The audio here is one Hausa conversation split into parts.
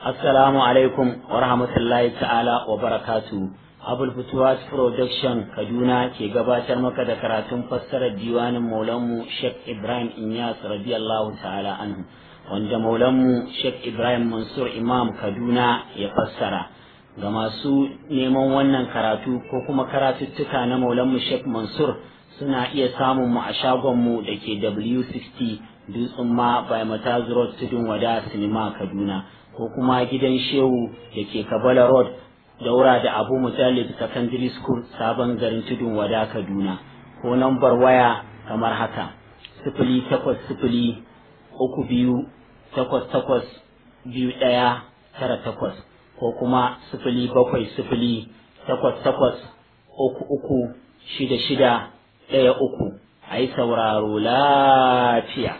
Assalamu alaikum wa rahmatullahi ta'ala wa barakatu. Abul Futuwas Production Kaduna ke gabatar maka da karatun fassarar diwanin Maulanmu Sheikh Ibrahim Inyas radiyallahu ta'ala anhu wanda Maulanmu Sheikh Ibrahim Mansur Imam Kaduna ya fassara. Ga masu neman wannan karatu ko kuma karatuttuka na Maulanmu Sheikh Mansur suna iya samun mu a shagonmu da ke W60 Dutsen ma by Mataz Road Tudun Wada Sinima Kaduna. ko kuma gidan shehu da ke kabala road daura da abu mujallid secondary school sabon garin tudun wada kaduna ko nambar waya kamar haka sifili takwas sifili uku biyu takwas takwas biyu ɗaya tara takwas ko kuma sifili bakwai sifili takwas takwas uku uku shida shida ɗaya uku a yi sauraro lafiya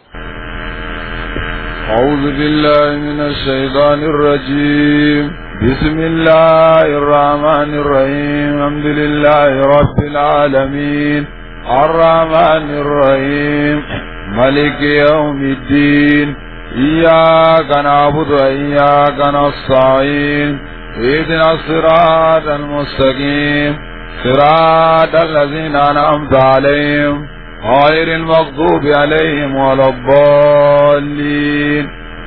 أعوذ بالله من الشيطان الرجيم بسم الله الرحمن الرحيم الحمد لله رب العالمين الرحمن الرحيم ملك يوم الدين إياك نعبد وإياك نستعين اهدنا الصراط المستقيم صراط الذين أنعمت عليهم غير المغضوب عليهم ولا الضالين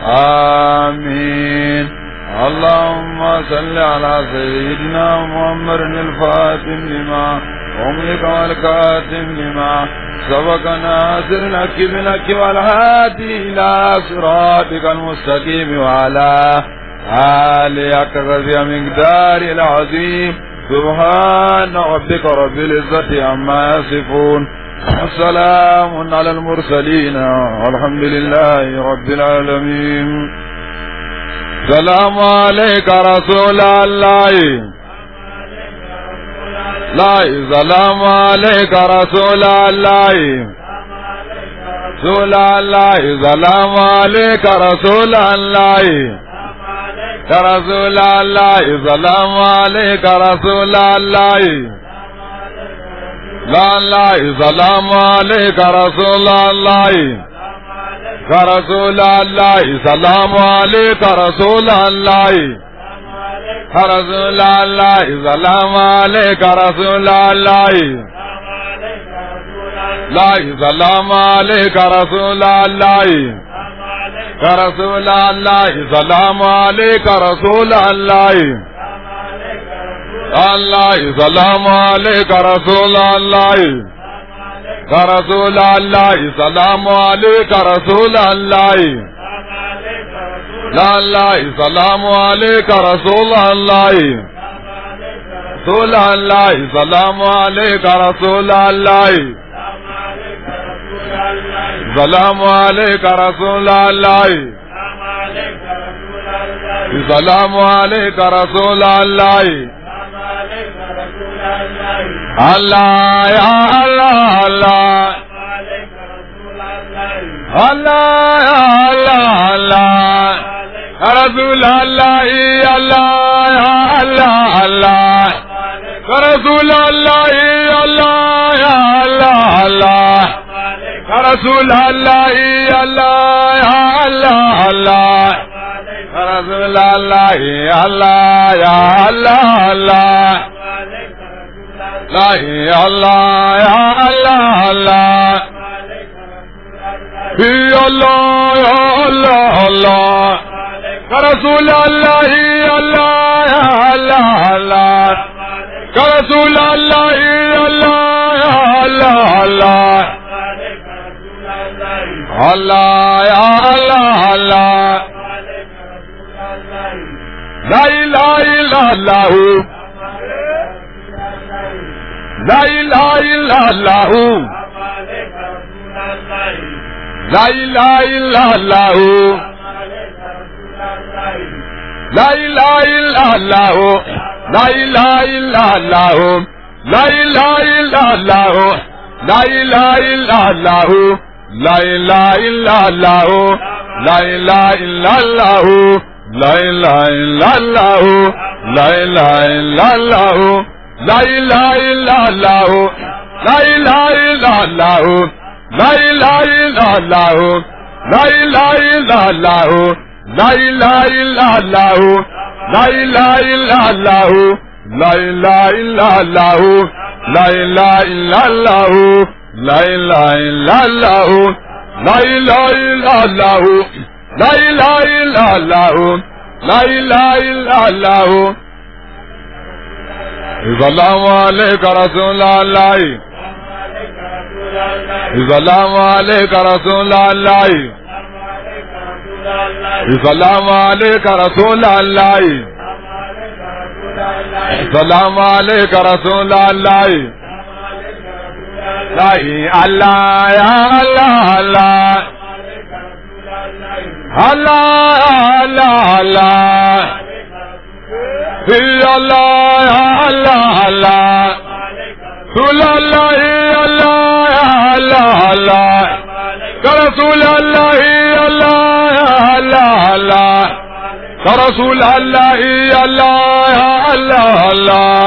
آمين اللهم صل على سيدنا محمد الفاتم لما أملك والكاتم لما سبق ناصر لك بلك والهادي إلى صراطك المستقيم وعلى آلك رضي مقدار العظيم سبحان ربك رب العزة عما يصفون السلام على المرسلين والحمد لله رب العالمين سلام عليك رسول الله لا سلام عليك رسول الله رسول الله سلام عليك رسول الله يا رسول الله سلام عليك رسول الله لا لا سلام عليك رسول الله يا رسول الله سلام عليك رسول الله يا رسول الله سلام عليك رسول الله لا سلام عليك رسول الله يا رسول الله سلام عليك رسول الله الله سلام عليك رسول الله يا رسول الله سلام عليك رسول الله لا الله سلام عليك رسول الله رسول الله سلام عليك رسول الله سلام عليك رسول الله سلام عليك رسول الله الله يا الله الله الله يا الله الله يا رسول الله يا الله يا الله الله يا رسول الله يا الله يا الله الله يا رسول الله يا الله يا الله الله يا رسول الله يا الله يا الله الله لا يا الله يا الله الله يا الله يا الله الله يا رسول الله يا الله يا الله الله يا رسول الله يا الله يا الله الله الله يا الله الله لا اله الا الله لا إله إلا الله لا إله إلا الله لا إله إلا الله لا إله إلا الله لا إله إلا الله لا إله إلا الله لا إله إلا الله لا إله إلا الله لا إله إلا الله لا إله إلا الله لا إله إلا الله لا إله إلا الله لا إله إلا الله لا إله إلا الله لا إله إلا الله لا إله إلا الله لا إله إلا الله لا إله إلا الله لا إله إلا الله لا إله إلا الله لا إله إلا الله لا إله إلا الله السلام عليك رسول الله السلام عليك رسول الله السلام عليك رسول الله السلام عليك رسول الله لا الله يا الله الله الله الله الله في الله يا الله الله رسول الله يا الله يا الله الله كرسول الله يا الله يا الله الله كرسول الله يا الله يا الله الله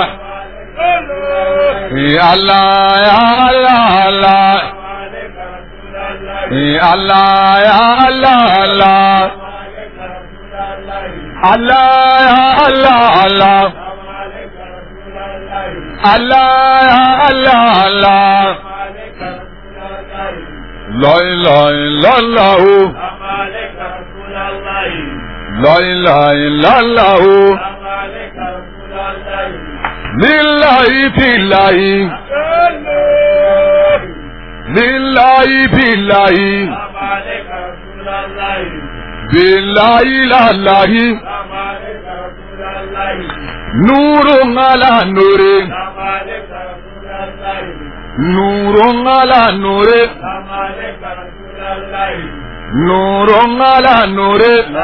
يا الله يا الله الله يا الله يا الله الله الله يا الله الله الله يا الله الله لا إله إلا الله لا إله إلا الله لله في الله لله في الله بالله لا الله نور على نور نور على نور نور على نور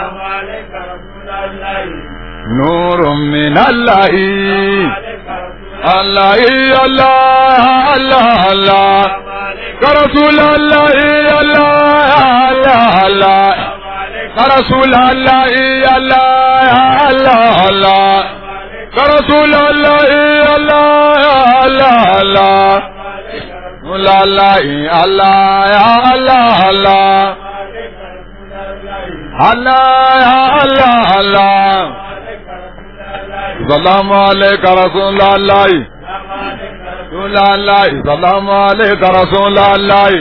نور من الله الله الله الله الله كرسول الله الله الله الله كرسول الله الله الله الله كرسول الله الله الله الله لا لا الله يا الله الله الله يا الله الله سلام عليك رسول الله رسول الله سلام عليك رسول الله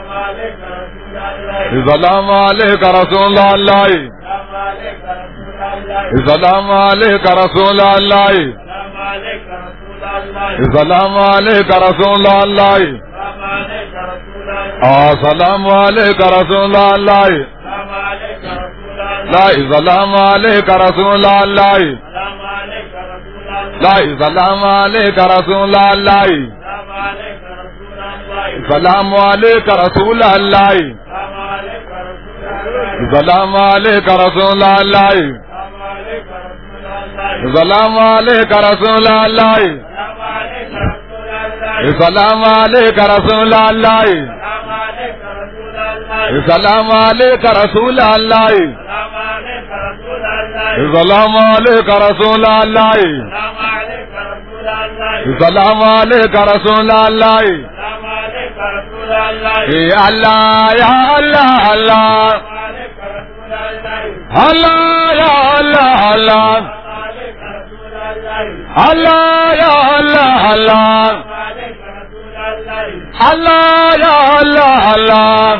سلام عليك رسول الله سلام عليك رسول الله سلام عليك رسول الله السلام عليك رسول الله لا سلام عليك رسول الله لا سلام عليك رسول الله سلام عليك رسول الله سلام عليك رسول الله سلام عليك رسول الله سلام عليك رسول الله سلام عليك رسول الله سلام عليك رسول الله سلام عليك رسول الله يا الله يا الله الله الله يا الله الله الله يا الله الله الله يا الله الله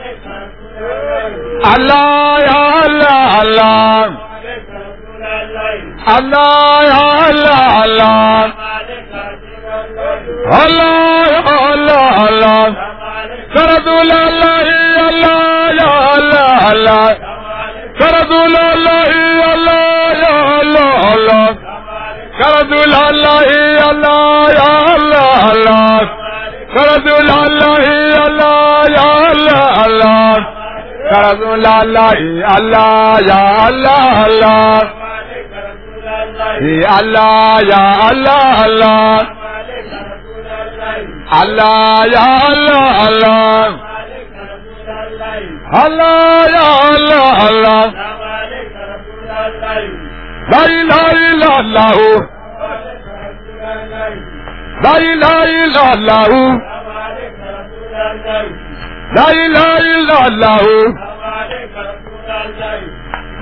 الله يا الله الله الله يا الله الله الله يا الله الله كرسول الله الله يا الله الله كرسول الله الله يا الله الله كرسول الله الله يا الله الله كرسول الله الله يا الله الله كرسول الله الله يا الله الله يا الله يا الله الله الله يا الله الله الله يا الله الله لا اله الا الله لا اله الا الله لا اله الا الله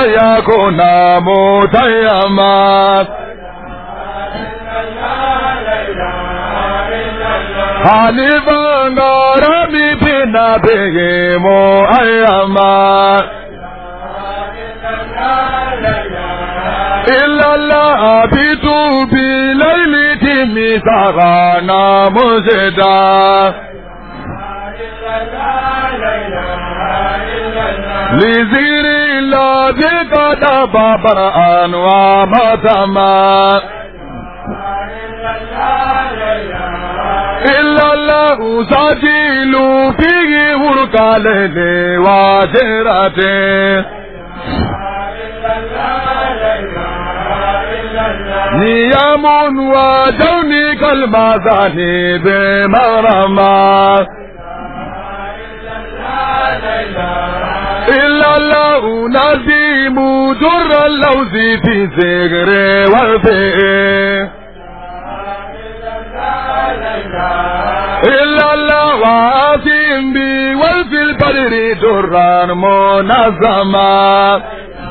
يكون متيما حليفا غرامي في نبيه مؤيما إلا الله أبيت بليلة مثارنا مزدا لزير الذي قد بابر أنوى متما إلا الله سجيل فيه ورقا ليلي واجرته نيام ودوني كالمازاني بمرمى إلا الله نزيم در اللوز في زغر وفيه إلا الله واسم بي وفي البدر درا منظما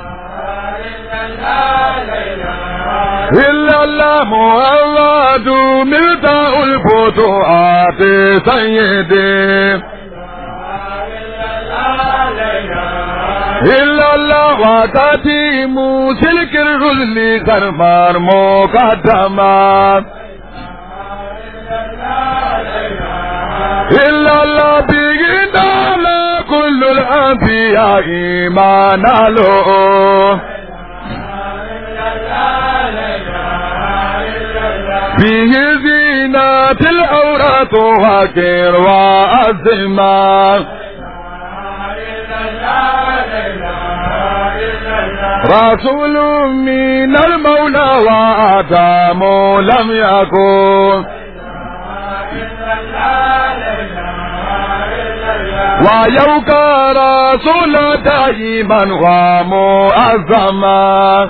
إلا الله محمد ملتاء الفتوحات سيدي إلا الله وتتيم سلك الرسل كرمار مقدما إلا الله بينا كل الأنبياء ما نالوا فيه زينة الأورات وكر وأزمان رسول من المولى وآدم لم يكن ويوك رسول دائما ومؤزما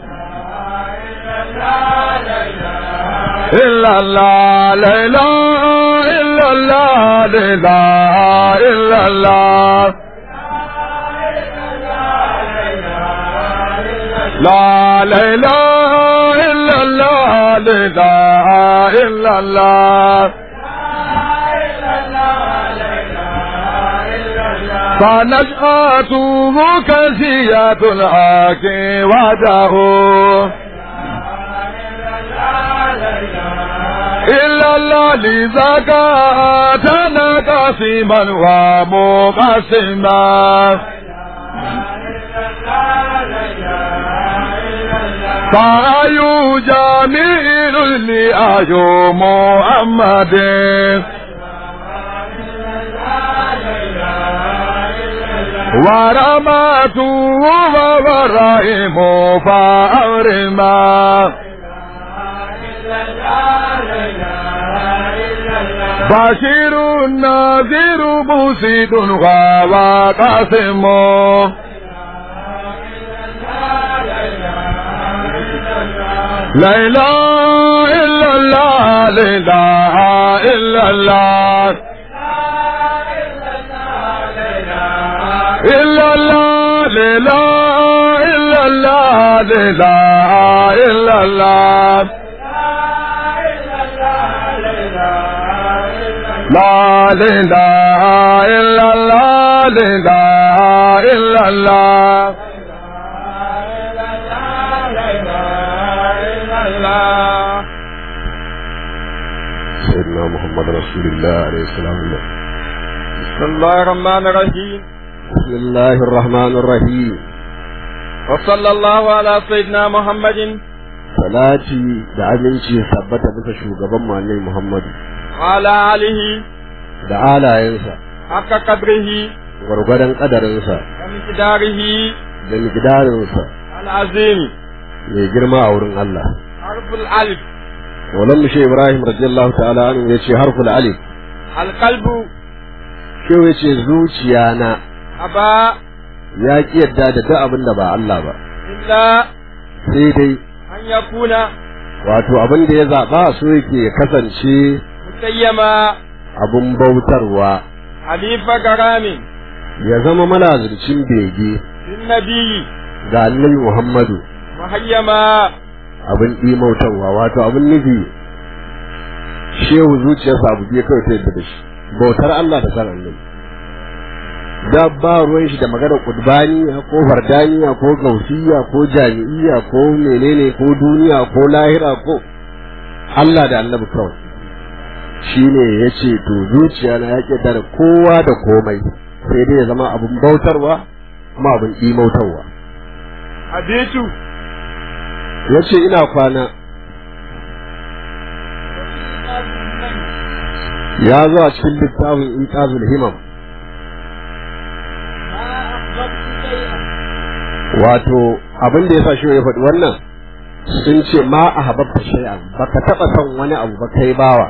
إلا الله لا إله إلا الله لا إله إلا الله لا لا إله إلا الله لا إله إلا الله فنشأته كسية الحق وده إلا الله لذاك أتانا قسيما ومقسما فأي جميل لأيو محمد ورماته وورائم فأرما بشير نذير مسيد وقاسم لا إله إلا الله لا إله إلا الله إلا الله لا إله إلا الله لا إله إلا الله لا إله إلا الله لا إله إلا الله سيدنا محمد رسول الله عليه السلام بسم الله الرحمن الرحيم بسم الله الرحمن الرحيم وصلى الله على سيدنا محمد salati da aminci tabbata bisa shugaban mu annabi Muhammadu وعلى آله da alayensa حق قدره gwargwadon kadarinsa ومقداره da miqdarinsa العظيم mai girma a wurin Allah حرف الألف Maulan mu Shehu Ibrahim radiyallahu ta'ala anhu yace harful alif القلب Shehu yace zuciya na أبى ya ki yadda da duk abin da ba Allah ba إلا sai dai أن يكون wato abin da ya zaba so yake ya kasance مسيما abun bautarwa حليف كرام ya zama malazircin bege للنبي ga annabi Muhammadu muhayyama abin imautarwa wato abin nufi shehu zuciyarsa abu biyu kawai ta yadda da shi bautar Allah da san annabi da ba ruwan shi da maganar kudbaniya ko fardaniya ko gausiya ko jami'iya ko menene ko duniya ko lahira ko Allah da annabi kawai shi ne ya ce to zuciya na ya ƙeta da kowa da komai sai dai ya zama abin bautarwa kuma abin imautarwa abitu ya ce ina kwana ya zo a cikin littafin iqazul himam wato abin da ya sa shi ya faɗi wannan sun ce ma a hababta shay'an baka taɓa son wani abu ba kai bawa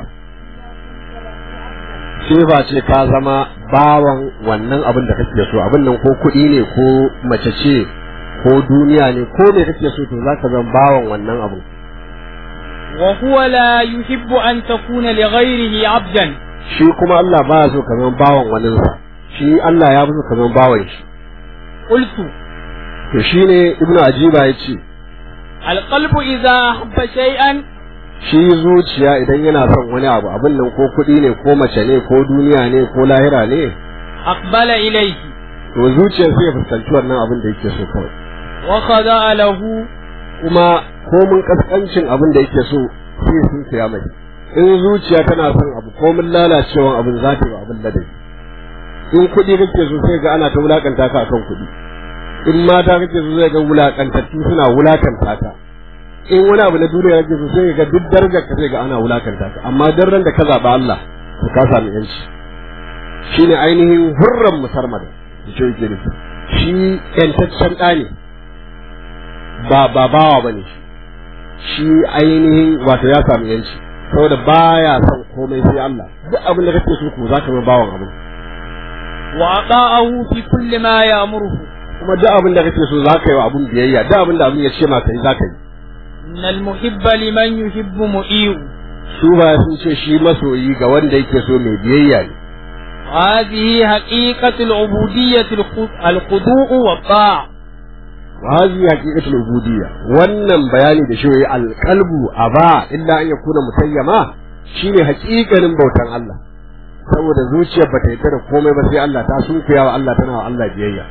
sai ba ce ka zama bawan wannan abin da kake so abin nan ko kuɗi ne ko mace ce ko duniya ne ko me kake so to zaka zama bawan wannan abin وهو لا يحب أن تكون لغيره عبدا shi kuma Allah ba so ka zama bawan waninsa shi Allah ya fi so ka zama bawan shi قلت to shine ibnu ajiba ya ce القلب إذا أحب شيئا shi zuciya idan yana son wani abu abin nan ko kuɗi ne ko mace ne ko duniya ne ko lahira ne أقبل إليه to zuciyar sai ya fuskanci wannan abin da yake so kawai وخضع له kuma ko mun kaskancin abin da yake so sai sun saya mai in zuciya tana son abu ko mun lalacewa abin za ta yi wa abin ladabi in kuɗi kake so sai ga ana ta wulakanta ka akan kuɗi in mata kake so sai ga wulakantattu suna wulakanta ka in wani abu na duniya kake so sai ga duk darajar ka sai ga ana wulakanta ka amma dan da ka zaba Allah to ka sami yanci shine ainihin hurran musarmada shi yake nufi shi yantaccen ɗa ne ba ba bawa bane shi shi ainihin wato ya sami yanci saboda baya son komai sai Allah duk abin da kake so ko zaka zama bawan abin وأطاعه في كل ما يأمره kuma duk abin da kake so zaka yi wa abin biyayya duk abin da abin ya ce maka yi zaka yi إن المحب لمن يحب مؤيء su ba sun ce shi masoyi ga wanda yake so mai biyayya ne وهذه حقيقة العبودية الخ- الخضوع والطاعة wa hazi haqiqatul ubudiyya wannan bayani da shi yayi alqalbu aba illa an yakuna mutayyama shine haƙiƙanin bautan Allah saboda zuciyar bata yarda da komai ba sai Allah ta sunkuya wa Allah tana wa Allah biyayya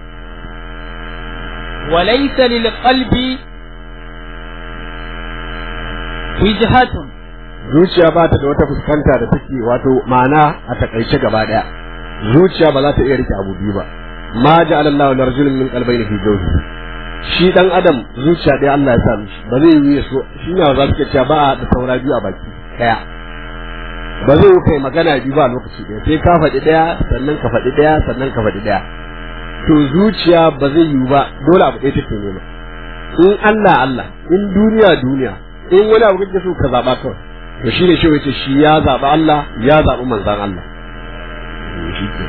وليس للقلب وجهة zuciya ba ta da wata fuskanta da take wato ma'ana a takaice gaba daya zuciya ba za ta iya rike abu biyu ba ma ja'ala Allahu lirajulin min qalbayni fi jawfi shi dan adam zuciya ɗaya Allah ya sa mishi ba zai yi so shi ne za su cewa ba a da saura biyu a baki daya ba zai yi kai magana biyu ba lokaci ɗaya sai ka faɗi ɗaya sannan ka faɗi ɗaya sannan ka faɗi ɗaya to zuciya ba zai yi ba dole abu ɗaya take nema in Allah Allah in duniya duniya in wani abu kake so ka zaba kawai to shi ne shi wace shi ya zaɓi Allah ya zaɓi manzan Allah shi ke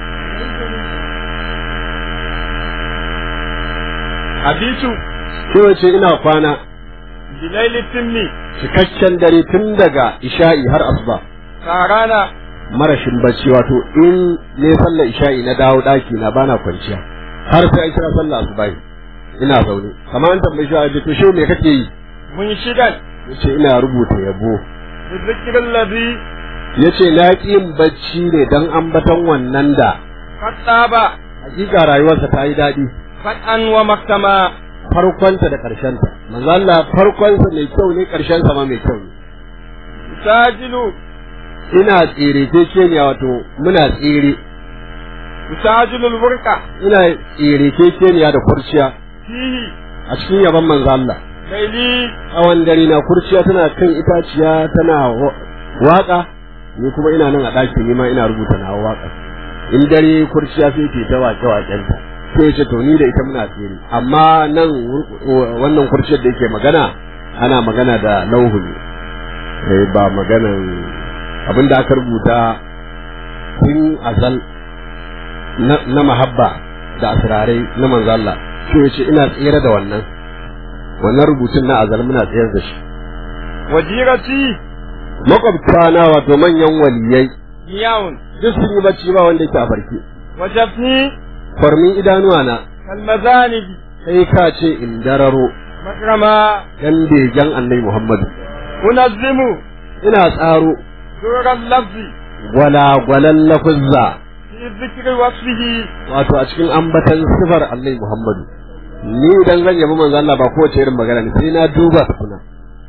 abitu shi wace ina kwana bilaili timmi cikakken dare tun daga isha'i har asuba karana marashin bacci wato in ne sallar isha'i na dawo ɗaki na bana kwanciya har sai an kira sallar asuba ina zaune kamar an tambayi shi to shi me kake yi mun shidan yace ina rubuta yabo zikirin lazi yace na ƙi yin bacci ne dan ambaton wannan da kattaba hakika rayuwarsa ta yi daɗi fat'an wa maktama farkonta da ƙarshenta manzo Allah farkonsa mai kyau ne ƙarshensa ma mai kyau ne sajilu ina tsere kekeniya wato muna tsere sajilul burqa ina tsere kekeniya da kurciya fihi a cikin yaban manzo Allah laili tsawon dare na kurciya tana kan itaciya tana wa- waka ni kuma ina nan a ɗaki ni ma ina rubuta na waka in dare kurciya sai ke ta wake wakenta sai ce to ni da ita muna tsere amma nan wur- wannan kurciyar da yake magana ana magana da lauhu ne eh, ba maganan abin da aka rubuta tun azal na, na mahabba da asirarai na manzo Allah sai ya ce ina tsere da wannan wannan rubutun na azal muna tsayar da shi wajirati makwabta na wato manyan waliyai niyawun duk sun yi bacci ba wanda yake a farke wajafni farmin idanuwa na kalmazanigi kai ka ce in dararo مكرما dan begen annabi Muhammadu أنظم ina tsaro دور اللفظ gwalagwalan lafuzza في ذكر وصفه wato a cikin ambatan sifar annabi Muhammadu ni idan zan yabi manzo Allah ba kowace irin magana ne sai na duba tukuna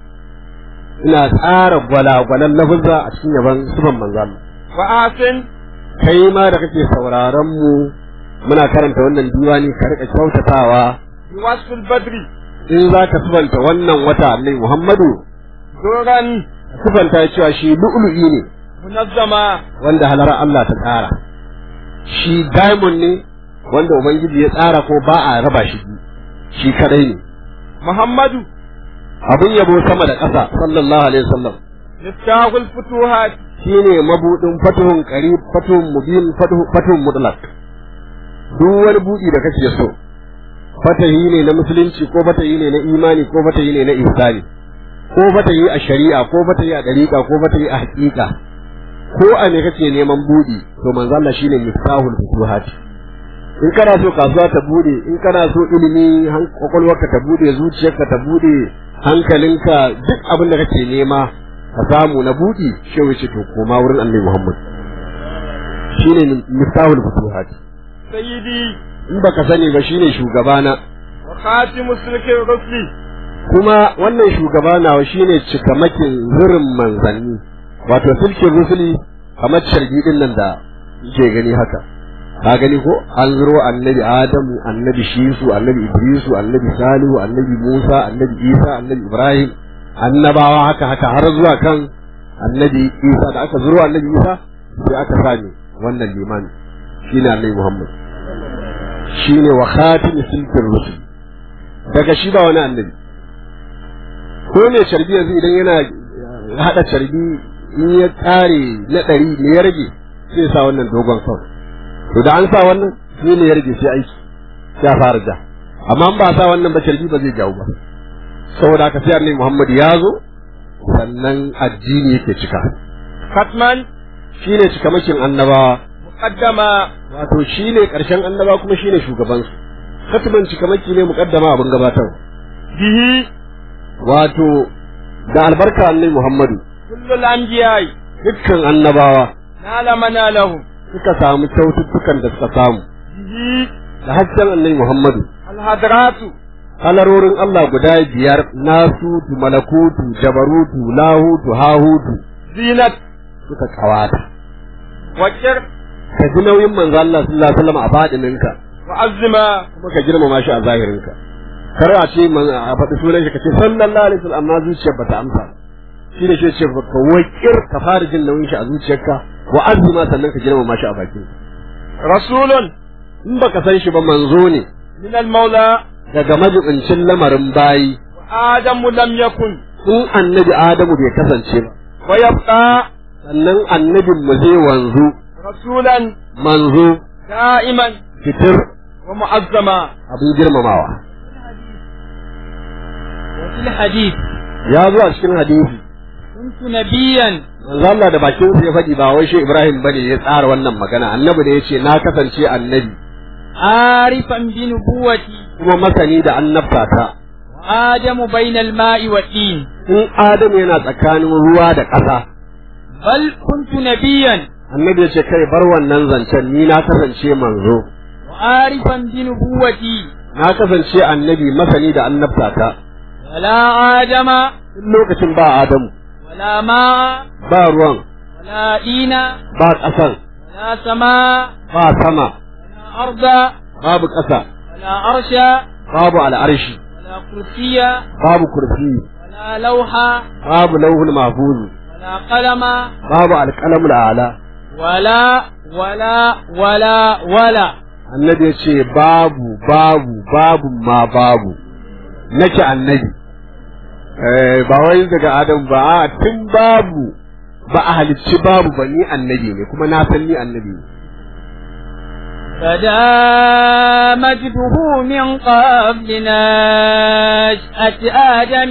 ina tsara gwalagwalan lafuzza a cikin yaban sifar manzo Allah وآسن kai ma da kake sauraron mu muna karanta wannan diwani ka rika kyautatawa بوصف البدر in za ka sifanta wannan wata annabi Muhammadu دورا sifanta cewa shi lu'lu'i ne منظما wanda halara Allah ta tsara shi diamond ne wanda ubangiji ya tsara ko ba a raba shi biyu. shi kadai ne محمد abin yabo sama da ƙasa sallallahu alaihi wasallam مفتاح الفتوحات shine mabudin fatuhun qarib fatuhun mubin fatuhu- fatuhun mutlaq duk wani budi da kake so fatahi ne na musulunci ko fatahi ne na imani ko fatahi ne na ihsani ko fatahi a shari'a ko fatahi a dariqa ko fatahi a haqiqa ko a ne kake neman budi to manzo Allah shine miftahul futuhat in kana so kasuwa ta bude in kana so ilimi han- kwakwalwarka ta bude zuciyarka ta bude hankalinka duk abin da kake nema ka samu na budi shehu ce to koma wurin annabi Muhammad shine miftahul futuhat سيدي in baka sani ba shine shugabana وخاتم سلك الرسل kuma wannan shugaba nawa shine cikamakin zirin manzanni wato silkin rusuli kamar shargi din nan da ke gani haka ka gani ko an zuro annabi adamu annabi shisu annabi idrisu annabi salihu annabi musa annabi isa annabi ibrahim annabawa haka haka har zuwa kan annabi isa da aka zuro annabi isa sai aka sani wannan limani shine annabi muhammad shine wa khatim silkin rusul daga shi ba wani annabi ko mai carbi yanzu idan yana haɗa carbi in ya ƙare na ɗari me ya rage sai ya sa wannan dogon sau to da an sa wannan sai ne ya rage sai aiki ya fara ja amma in ba sa wannan ba carbi ba zai jawo ba saboda haka sai annabi Muhammad ya zo sannan addini yake cika ختما shine cikamakin annabawa مقدما wato shine ƙarshen annaba kuma shine shugabansu katiban cikamaki ne muƙaddama abin gabatar به wato da albarka annabi Muhammadu كل الأنبياء dukkan annabawa نال منالهم suka samu kyaututtukan da suka samu به da hasken annabi Muhammadu الهدرات halarorin Allah guda biyar nasutu malakutu jabarutu lahutu hahutu زينة suka kawata وكر ka ji nauyin manzo Allah sallallahu alaihi wasallam a fadininka وعزما kuma ka girmama shi a zahirinka kar a ce man a faɗi sunan shi ka ce sallallahu alaihi wasallam amma zuciyar bata amsa shi ne shi ce ka wakir ka fara jin nauyin shi a zuciyarka wa azuma sannan ka girmama shi a bakin رسول in baka san shi ba manzo ne من المولى daga majibincin lamarin bayi وآدم لم يكن in annabi Adamu bai kasance ba ويبقى sannan annabin mu zai wanzu رسولا manzo دائما fitir ومعظما abin girmamawa وفي الحديث ya zo a cikin hadisi كنت نبيا manzo Allah da bakin sa ya faɗi ba wai shi Ibrahim bane ya tsara wannan magana annabi da yace na kasance annabi عارفا بنبوتي kuma masani da annabta ta وآدم بين الماء والدين in Adamu yana tsakanin ruwa da ƙasa بل كنت نبيا annabi ya ce kai bar wannan zancen ni na kasance manzo وعارفا بنبوتي na kasance annabi masani da annabta ta ولا آدم in lokacin ba Adamu ولا ماء ba ruwan ولا دين ba ƙasan ولا سماء ba sama ولا أرض babu ƙasa ولا عرش babu al'arshi ولا كرسي babu kursi ولا لوحة babu lauhul mahfuz ولا قلم babu alƙalamul ala ولا ولا ولا ولا annabi ya ce babu babu babu ma babu nake annabi eh ba wai daga adam ba a tun babu ba a halicci babu ba ni annabi ne kuma na san ni annabi ne بدا مجده من قبل نشأة آدم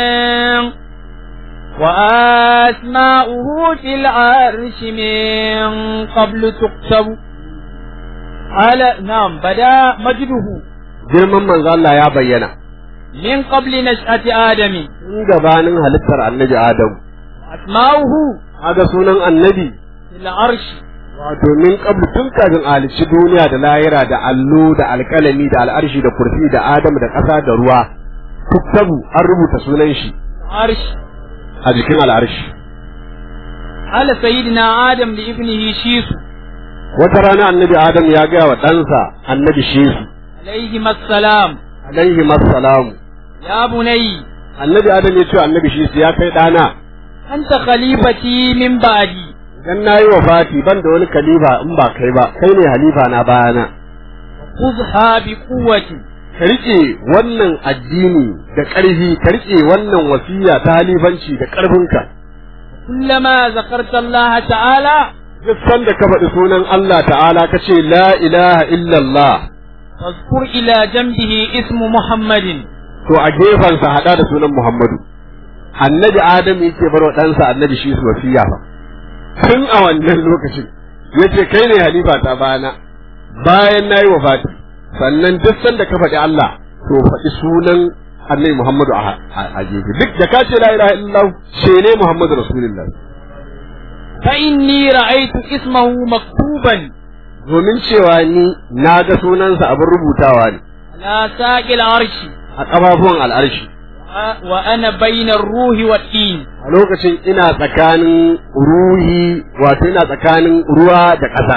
وأسماؤه في العرش من قبل تكتب على نعم بدا مجده girman manzo Allah ya bayyana من قبل نشأة آدم tun gabanin halittar annabi Adam أسماؤه kaga sunan annabi في العرش wato min qablu tun kafin a halicci duniya da lahira da allo da alkalami da al'arshi da kursi da Adam da ƙasa da ruwa tuktabu an rubuta sunan shi عرش a jikin al'arshi قال سيدنا آدم لابنه شيس wata rana annabi Adam ya gaya wa ɗansa annabi Shesu عليهما السلام alaihi massalamu يا بني annabi Adam ya ce wa annabi Shesu ya kai ɗana أنت خليفتي من بعدي dan nayi wafati ban da wani kalifa in ba kai ba kai ne halifa na bayana خذها بقوة ka rike wannan addini da ƙarfi ka rike wannan wasiya ta halifanci da ƙarfinka كلما ذكرت الله تعالى duk sanda ka faɗi sunan Allah ta'ala ka ce la ilaha illallah فاذكر إلى جنبه اسم محمد to a gefensa haɗa da sunan Muhammadu annabi Adam yake bar wa ɗansa annabi shi su wasiya fa tun a wannan lokacin yace kai ne halifa ta bayana bayan nayi wafati sannan duk sanda ka faɗi Allah to faɗi sunan annabi Muhammadu a a gefe duk da ka ce la ilaha illallah ce ne Muhammadu rasulullah فإني رأيت اسمه مكتوبا domin cewa ni na ga sunansa abin rubutawa ne على ساق العرش a ƙafafuwan al'arshi وأنا بين الروح والدين a lokacin ina tsakanin ruhi wato ina tsakanin ruwa da ƙasa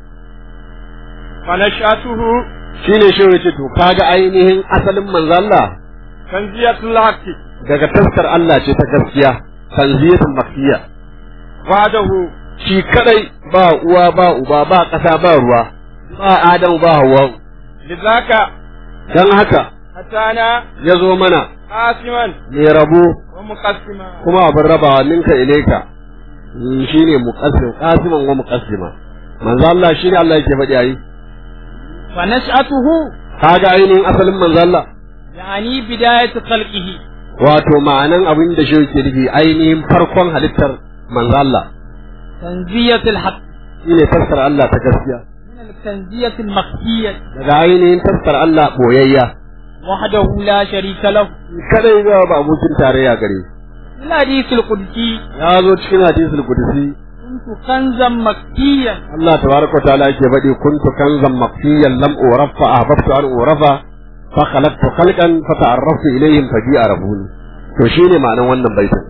فنشأته shine shi yace to kaga ainihin asalin manzo Allah كنزية الحق daga taskar Allah ce ta gaskiya tanziyatul makkiya وحده shi kadai ba uwa ba uba ba ƙasa ba ruwa ba Adamu ba Hawwa لذاك dan haka أتانا ya zo mana قاسما mai rabo ومقسما kuma abin rabawa ninka ilaika Mm, shine muqassim qasiman wa muqassima manzo Allah shine Allah yake faɗi ayi فنشأته kaga ainihin asalin manzo Allah يعني بداية خلقه wato ma'anan abin da shi yake nufi ainihin farkon halittar manzo Allah تنزية الحق shine fassara Allah ta gaskiya من التنزية المخفية daga ainihin fassara Allah boyayya وحده لا شريك له kadai ga ba abokin tarayya gare shi. الحديث القدسي ya zo cikin hadisul qudsi كنت كنزا مكيا Allah tabaraka wa ta'ala yake faɗi kuntu kanzan mafiyan lam urafa ahbabtu an urafa fa khalaqtu khalqan fa ta'arraftu ilayhim fa bi arafuni to shine ma'anan wannan baitin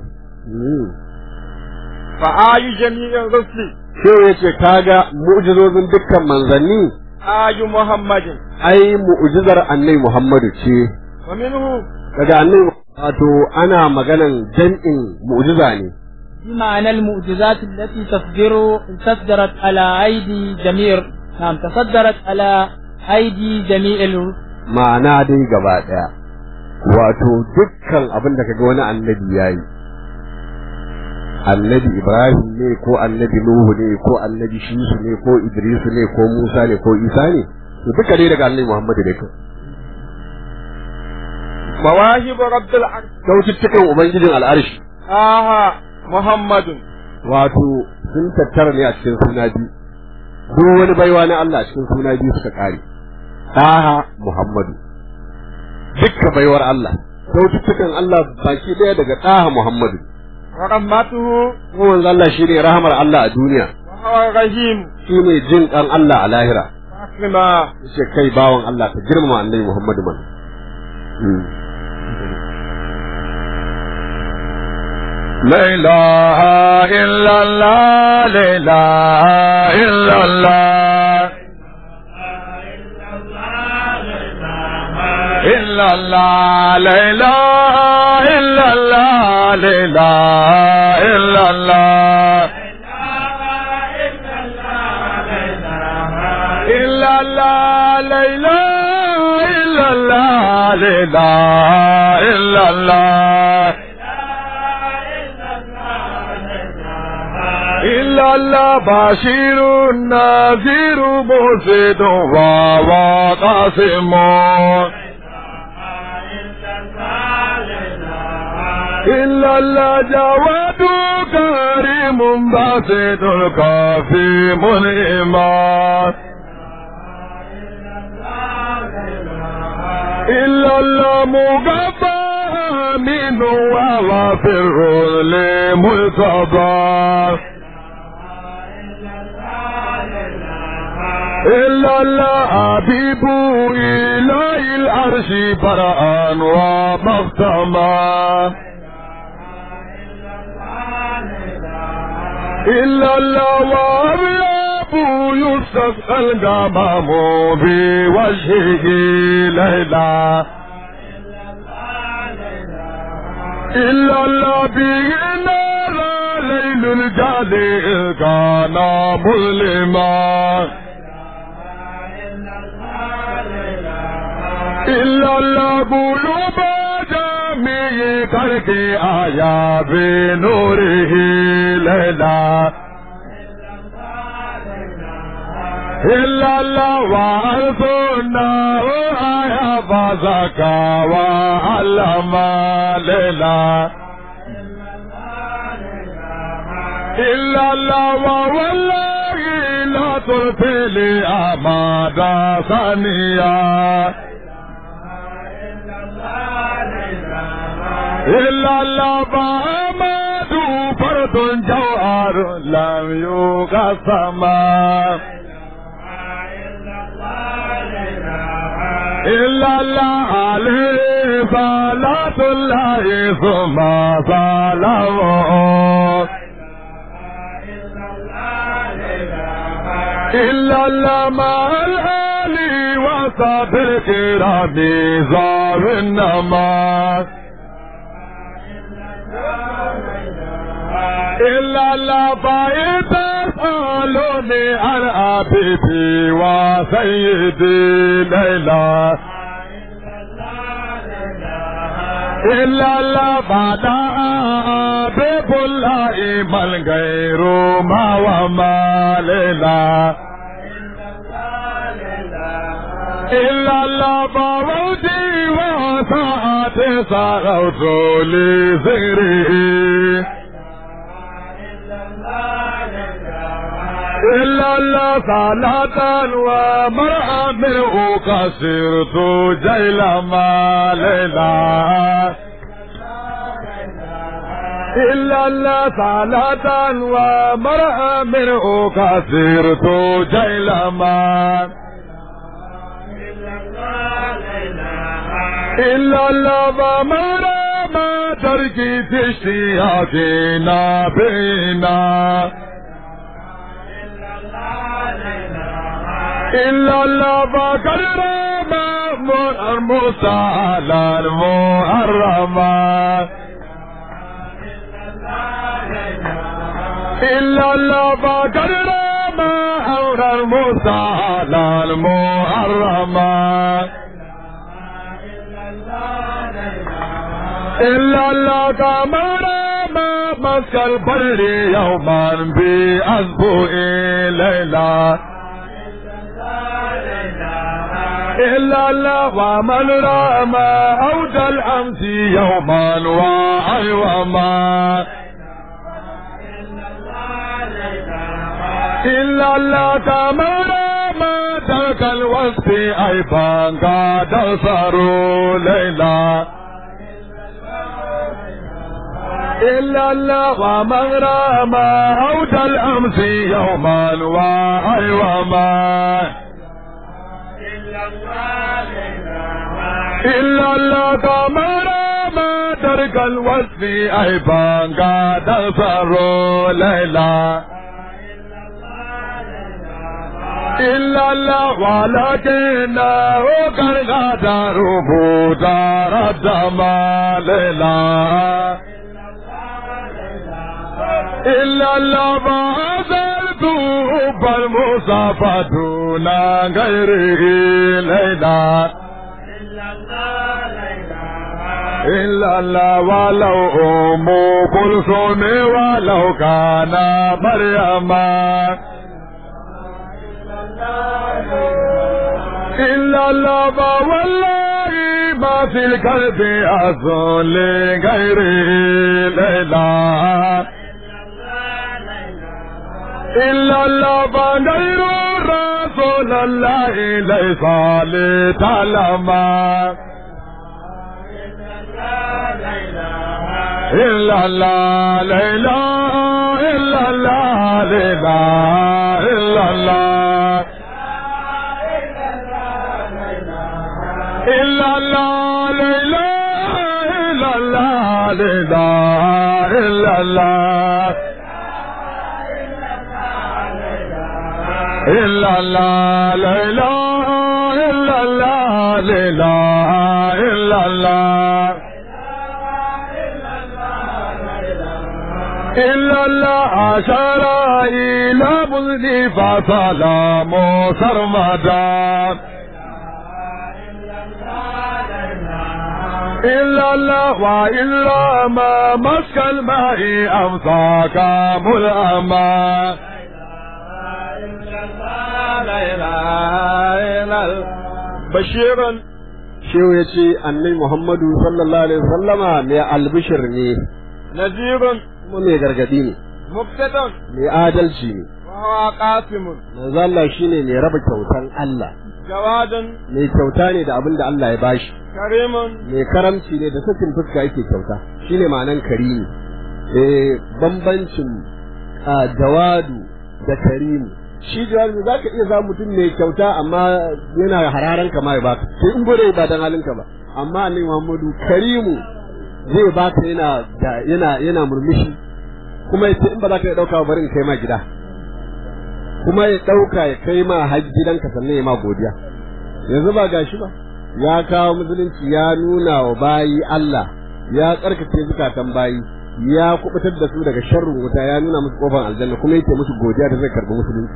فآي جميع الرسل sai yace kaga mu'jizozin dukkan manzanni آي محمد ai mu'jizar annabi Muhammadu ce ومنه daga annabi wato ana maganan jam'in mu'jiza ne بمعنى المعجزات التي تصدر تصدرت على أيدي جميع نعم تصدرت على أيدي جميع ال- ma'ana dai gaba daya wato dukkan abin da kaga wani annabi yayi annabi Ibrahim ne ko annabi Nuhu ne ko annabi Shisu ne ko Idris ne ko Musa ne ko Isa ne to duka dai daga annabi Muhammadu ne kai مواهب رب العرش kyaututtukan ubangijin al'arshi آها محمد wato sun tattara ne a cikin suna biyu duk wani baiwa na Allah a cikin suna biyu suka kare Taha Muhammadu dukka baiwar Allah kyaututtukan Allah baki daya daga Taha Muhammadu ورحمته ko manzo Allah shine rahamar Allah a duniya وهو الرحيم shine jin kan Allah a lahira فاكرما yace kai bawan Allah ka girmama annabi Muhammadu man لا إله إلا الله لا إله إلا الله إلا الله لا إله إلا الله لا إله إلا الله إلا الله لا إله إلا الله لا إله إلا الله إلا الله بشير نذير مرشد وقاسم إلا الله جواد كريم باسط الكافي منعما إلا المقبى من وغفر لمصطفى إلا الحبيب إلى العرش برأ ومختما إلا الله يستسقى الغمام بوجهه ليلا إلا الله به نار ليل الجالي كان مظلما إلا الله قلوب جميع خلق آيا بنوره ليلا إلا الله وأرسلنا آيا فزكى وعلم ليلا إلا الله والله لا تلفي لي أماد ثانية إلا الله فأماد فرد جوهر لم يقسم إلا الله عليه صلاة الله ثم سلامه إلا الله مع الآل وصحب الكرام زار النماز إلا الله فإذ تسألوني عن أبيبي وسيدي ليلى إلا الله بعد أبيب الله من غير ما وما ليلى إلا الله بوجي وساعة صغوت لذكره إلا الله صلاة ومرأة منه كسرت جيل ما ليلى إلا الله صلاة ومرأة منه كسرت جيل ما إلا الله ومرأة ما تركي تشتياقنا بينا إلا الله فقد رمى المسألة المحرمة إلا الله فقد رمى أمر المسألة المحرمة إلا الله كما رمى مسك البر يوما بأسبوع ليلة إلا الله ومن رام أوج الأمس يوما وأيوما إلا الله كما رام ترك الوصف أيضا قد صاروا ليلا إلا الله ومن رام أوج الأمس يوما وأيوما إلا الله كما ما ترك الوصف أيضا قد صاروا ليلا إلا الله ولكنه قد غادروا دار الدمى ليلا إلا الله ما أزلت حب المصطفى دون غيره ليلا إلا الله ولو أم كلثوم ولو كان مريم إلا الله والله ما في القلب أصل لغيره ليلا إلا الله غير رسول الله ليس لتعلم إلا الله لا إله إلا الله لا إله إلا الله إلا الله لا إله إلا الله لا إله إلا الله إلا الله لا إله إلا الله لا إله إلا الله إلا الله أشار إلى بذني فسلام سرمدا إلا الله وإلا ما مسك الماء أمساك ملأما بشيرا shehu ya ce annabi muhammadu sallallahu alaihi wasallama mai albishir ne نذير kuma mai gargadi ne مقتدى mai adalci ne وهو قاسم manzo Allah shine mai raba kyautan Allah جواد mai kyauta ne da abin da Allah ya bashi كريم mai karamci ne da sakin fuska yake kyauta shine ma'anan karimi eh bambancin a jawadu da karimu shi jawadu za ka iya za mutum mai kyauta amma yana hararan ka ma ya baka sai in gode ba dan halinka ba amma annabi Muhammadu karimu zai baka yana da- yana yana murmushi kuma yace in ba za ka iya dauka ba bari in kai ma gida kuma ya dauka ya kai ma har gidanka sannan ya ma godiya yanzu ba gashi ba ya kawo musulunci ya nuna wa bayi Allah ya tsarkake zukatan bayi ya kubutar da su daga sharrin wuta ya nuna musu kofar aljanna kuma yake musu godiya da zai karbi musulunci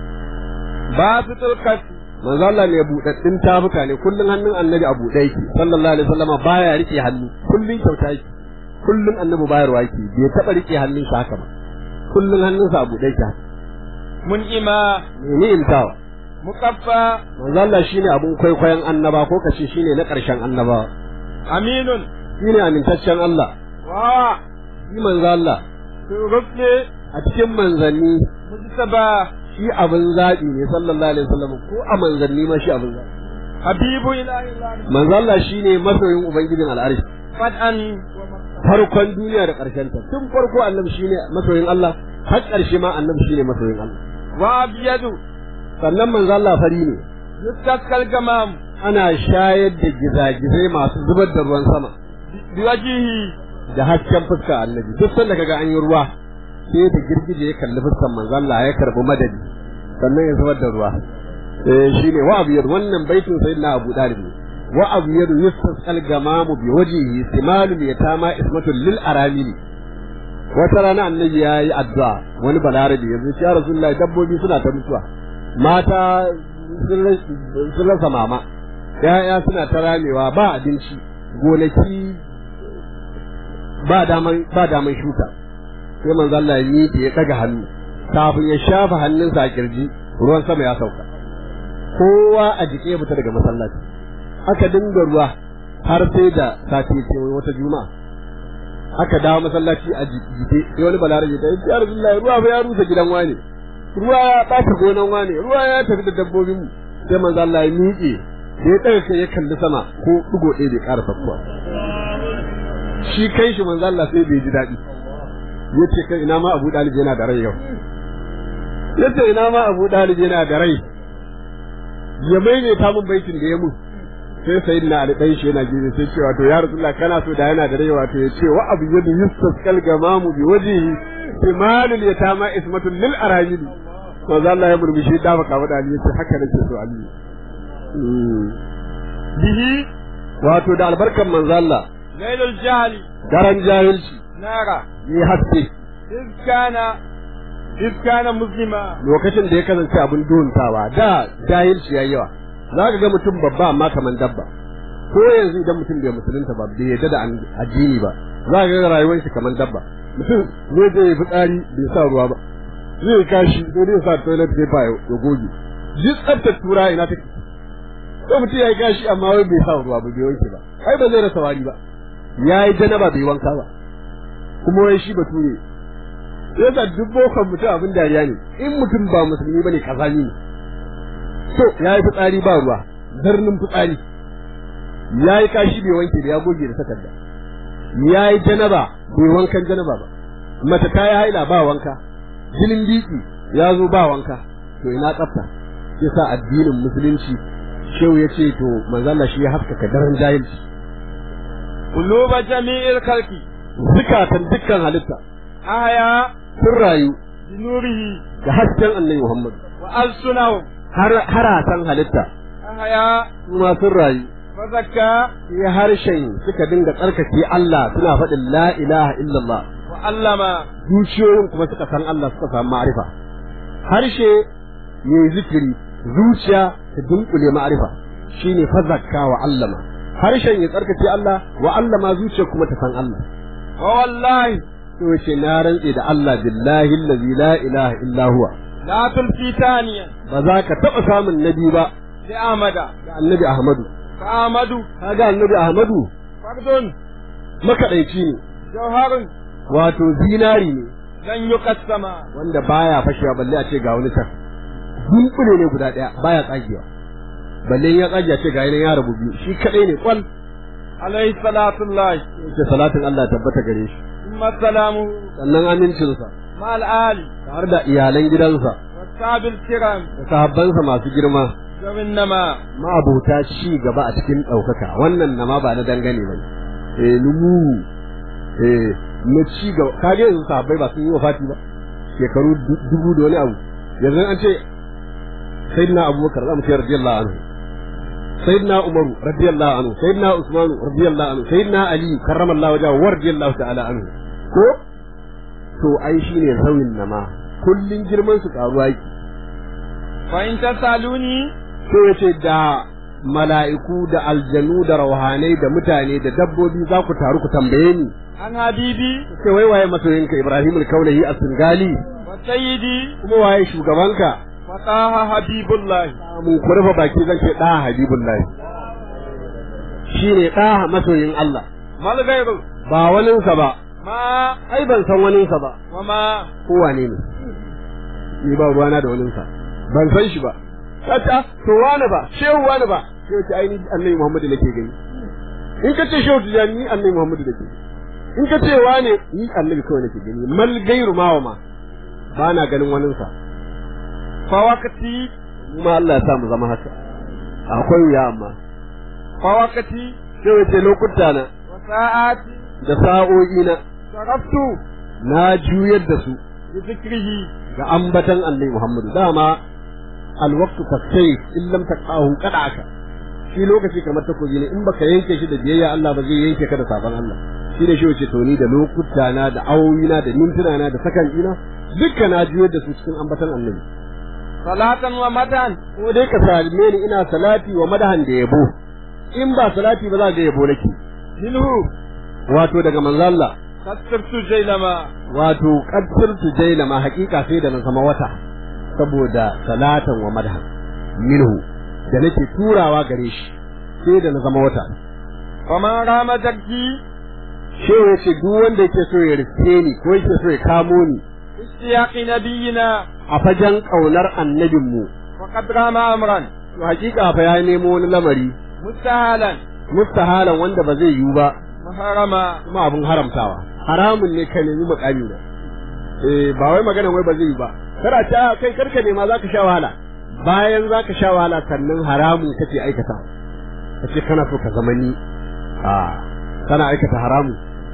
باسط الكف manzo Allah ne budaddin tafuka ne kullun hannun annabi a buɗe yake sallallahu alaihi wasallama baya rike hannu kullun kyauta yake kullun annabi bayarwa yake bai taba rike hannun shi haka ba kullun hannunsa a buɗe yake haka منئما ne intawa مقفى manzo Allah shine abun kwaikwayon annaba ko kace shine na ƙarshen annabawa أمين shine amintaccen Allah وهو shi manzo Allah في الرسل a cikin manzanni مجتبى shi abin zaɓi ne sallallahu alaihi wasallam ko a manzanni ma shi abin zaɓi حبيب إله الله manzo Allah shine masoyin ubangijin al'arshi فتحا farkon duniya da ƙarshen ta tun farko annabi shine masoyin Allah har ƙarshe ma annabi shine masoyin Allah وأبيض sannan manzo Allah fari ne يستسقى الجمام ana shayar da gizagizai masu zubar da ruwan sama بوجهه da hasken fuska annabi duk sanda kaga an yi ruwa sai da girgije ya kalli fuskan manzo Allah ya karbi madadi sannan ya zubar da ruwa eh shine wa abiyar wannan baitin sayyidina Abu Dalib ne wa abiyar yustasqal gamamu bi wajhihi simalu yatama ismatul lil aramili wata rana annabi ya yi addu'a wani balarabi yanzu ya rasulullahi dabbobi suna ta mutuwa mata sun ras- sun rasa mama ya'ya suna ta ramewa ba abinci gonaki ba daman ba daman shuka sai manzo Allah ya miƙe ya daga hannu kafin ya shafa hannunsa a kirji ruwan sama ya sauka kowa a jike ya fita daga masallaci aka dinga ruwa har sai da sati ce wata juma'a aka dawo masallaci a jike sai wani balarabe ta yi ya rasulullahi ruwa fa ya rusa gidan wani ruwa ya ɓata gonan wani ruwa ya tafi da dabbobin mu sai manzo Allah ya miƙe sai ya ɗaga kai ya kalli sama ko ɗigo ɗaya bai ƙara sakkuwa shi kai shi manzo Allah sai bai ji daɗi yace kai ina ma Abu Dalib yana da rai yau yace ina ma Abu Dalib yana da rai ya maimaita mun baitin da ya mun sai sayyidina Ali dan shi yana gidi sai cewa to ya Rasulullah kana so da yana da rai wato ya ce wa abu yadu yustasqal gamamu bi wajhihi timalul yatama ismatul lil arajil manzo Allah ya murmushi da baka wada Ali yace haka nake so Ali bihi wato da albarkan manzo Allah lailul jahli daren jahilci nara yi haske iz kana iz kana muslima lokacin da ya kasance abin duntawa da jahilci yayi yawa za ka ga mutum babba amma kaman dabba ko yanzu idan mutum bai musulunta ba bai yarda da an- addini ba za ka ga rayuwar shi kaman dabba mutum zai je ya fitsari bai sa ruwa ba zai kashi sai dai ya sa toilet paper ya ya goge duk tsaftar tura ina take ko mutum ya yi kashi amma wai bai sa ruwa ba bai wanke ba ai ba zai rasa wari ba ya yi janaba bai wanka ba kuma wai shi bature yasa duk bokon mutum abin dariya ne in mutum ba musulmi bane kazani ne to ya yi fitsari ba ruwa zarnin fitsari ya yi kashi bai wanke da ya goge da takarda ya yi janaba bai wankan janaba ba mace ta yi haila ba wanka jinin biki ya zo ba wanka to ina tsafta yasa addinin musulunci shehu ya ce to manzala shi ya haskaka daren jahilci قلوب جميع الخلق zukatan dukkan halitta أحيا sun rayu بنوره da hasken annabi Muhammad وألسنهم har haratan halitta أحيا kuma sun rayu فزكى sai harshen suka dinga tsarkake Allah suna faɗin la ilaha illallah وعلم zuciyoyin kuma suka san Allah suka samu ma'arifa harshe yayi zikiri zuciya ta dunkule ma'arifa shine fazakka wa allama harshen ya tsarkake Allah wa allama zuciya kuma ta san Allah ووالله to ce na rantse da Allah billahi allazi la ilaha illa huwa لا تلفي ثانيا ba za ka taɓa samun nabi ba لأحمد da annabi Ahmadu فأحمد kaga annabi Ahmadu فرد makaɗaici ne جوهر wato zinari ne لن يقسم wanda baya fashewa balle a ce ga wani can dunkule ne guda ɗaya baya tsagewa balle ya tsage a ce ga yanan ya rabu biyu shi kaɗai ne kwal عليه صلاة الله ce salatin Allah ya tabbata gare shi ثم سلامه sannan amincinsa مع الآل tare da iyalan gidansa والصحاب الكرام da sahabbansa masu girma ذوي النماء ma'abuta ci gaba a cikin ɗaukaka wannan na ma ba na dangane ba eh lumu eh na ci gaba kage yanzu sahabbai ba sun yi wafati ba shekaru du- dubu da wani abu yanzu an ce sayyidina abubakar zamu ce radiyallahu anhu sayyidina umaru radiyallahu anhu sayyidina usmanu radiyallahu anhu sayyidina ali karramallahu wajhahu wa radiyallahu ta'ala anhu ko to ai shine sauyin nama kullun girman su karuwa yake فإن تسألوني sai ya ce da mala'iku da aljanu da rauhanai da mutane da dabbobi za ku taru ku tambaye ni عن حبيبي sai wai waye masoyinka Ibrahim al-Kaulahi as-Singali وسيدي kuma waye shugabanka فطه حبيب الله mun ku rufe baki zan ce da Habibullahi shine da masoyin Allah ما الغير ba waninsa ba ما ai ban san waninsa ba وما ko wane ne ni ba ruwana da waninsa ban san shi ba kata to wani ba shehu wani ba shehu ce ai ni annabi Muhammadu nake gani in ka ce shehu tijani ni annabi Muhammadu nake in ka ce wane ni annabi kawai nake gani mal gairu ma wa ma ba na ganin waninsa فوقتي kuma Allah ya sa mu zama haka akwai wuya amma فوقتي shehu ce lokuta na وساعاتي da sa'o'i na صرفت na juyar da su بذكره ga ambatan annabi Muhammadu dama alwaqtu kasayf in lam taqahu qada'aka shi lokaci kamar takobi ne in baka yanke shi da biyayya Allah ba zai yanke ka da sabon Allah shi da shi wace to ni da lokuta na da awoyi na da mintuna na da sakan ina dukkan na juyar da su cikin ambatan annabi صلاة ومدى ko dai ka salime ni ina salati wa madahan da yabo in ba salati ba za ga yabo nake منه wato daga manzo Allah كسرت جيلما wato qaddar jaila ma hakika sai da na zama wata saboda salatan wa madhan minhu da nake turawa gare shi sai da na zama wata ومن رام جدي shehu ya ce duk wanda yake so ya riske ni ko yake so ya kamo ni اشتياق نبينا a fajen kaunar annabinmu فقد رام امرا to hakika fa ya nemo wani lamari مستهلا mustahalan wanda ba zai yiwu ba محرما kuma abin haramtawa haramun ne ka nemi makami na eh ba wai magana wai ba zai yi ba kada ta kai karka nema zaka sha wahala bayan zaka sha wahala sannan haramun kace aikata kace kana so ka zama ni a kana aikata haramun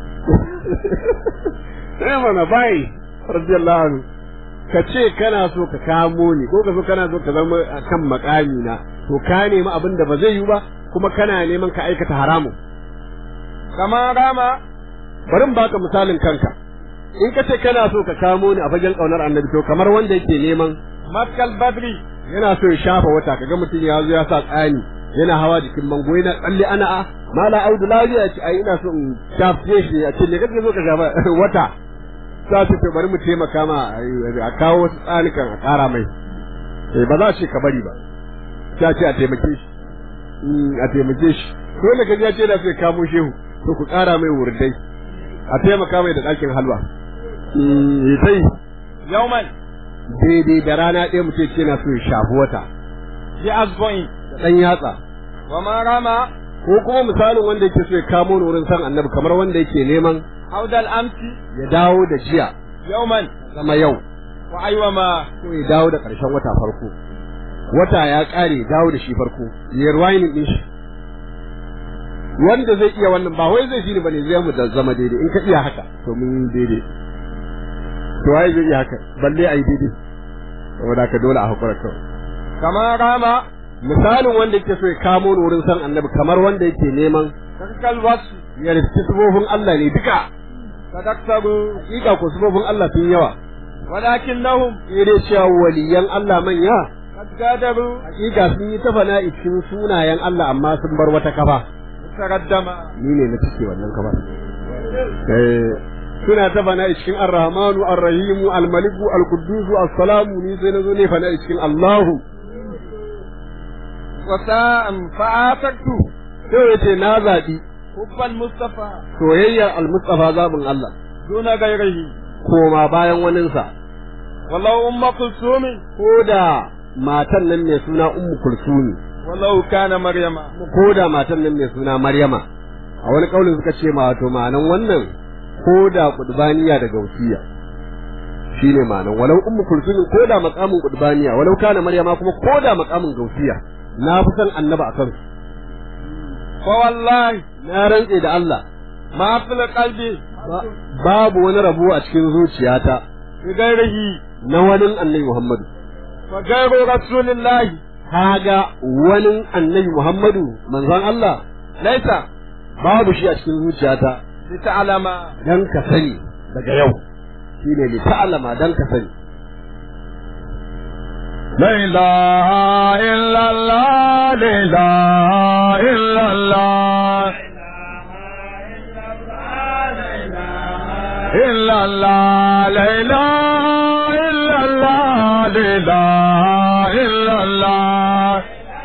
sai mana bai radiyallahu anhu kace kana so ka kamo ni ko ka so kana so ka zama kan makami na to ka nemi abin da ba zai yi ba kuma kana neman ka aikata haramun كما رام bari in baka misalin kanka in ka ce kana so ka kamo ni a fagen kaunar annabi to kamar wanda yake neman مسك البدر yana so ya shafa wata kaga mutum ya zo ya sa tsani yana hawa jikin mango yana tsalle ana a mala audu lafiya ce ai ina so in shafe shi a ce ne kake so ka shafa wata sa ce to bari mu taimaka ma a kawo wasu tsanikan a kara mai eh ba za ce ka bari ba ta ce a taimake shi a taimake shi dole ka ji ya ce da sai kamo shehu to ku kara mai wurdai a taimaka mai da ɗakin halwa ya sai يوما daidai da rana ɗaya mutum ce na so ya shafi wata بأصبعين da ɗan yatsa وما رام ko kuma misalin wanda yake so ya kamo ni wurin san annabi kamar wanda yake neman عود الأمس ya dawo da jiya يوما zama yau وأيوما ko ya dawo da ƙarshen wata farko wata ya ƙare ya dawo da shi farko ya rewinding din shi wanda zai iya wannan ba wai zai shi ne bane zai mu da zama daidai in ka iya haka to mun yi daidai to wai zai iya haka balle ayi daidai saboda ka dole a hakura kawai كما قام misalin wanda yake so ya kamo ni wurin san annabi kamar wanda yake neman تلك الوصف ya riski sufofin Allah ne duka فتكتبوا hakika ko sufofin Allah sun yawa ولكنهم sai dai cewa waliyan Allah manya قد قدروا hakika sun yi ta fana'i cikin sunayen Allah amma sun bar wata kafa تقدم ni ne na cike wannan kafa eh suna ta fana'i cikin Ar-Rahmanu Ar-Rahimu Al-Maliku Al-Quddus As-Salamu ni sai nazo ne fana'i cikin Allahu وساء فآتكت sai yace na zabi حب المصطفى soyayyar Al-Mustafa zabin Allah دون غيره koma bayan waninsa ولو أم كلثوم ko da matan nan mai suna Ummu Kulsumi ولو كان مريم ko da matan nan mai suna Maryama a wani kaulin suka ce ma wato ma'anan wannan ko da kudbaniya da gausiya shine ma'anan walau ummu kulsum ko da maqamin kudbaniya walau kana Maryama kuma ko da maqamin gausiya na fi san annaba akan su فوالله na rantse da Allah ما في القلب ba- babu wani rabo a cikin zuciyata بغيره na wani annabi Muhammadu فغير رسول الله kaga wani annabi Muhammadu manzon Allah ليس babu shi a cikin zuciyata لتعلم dan ka sani daga yau shine li ta'lama dan ka sani لا إله إلا الله لا إله إلا الله إلا الله لا إله إلا الله لا إله إلا الله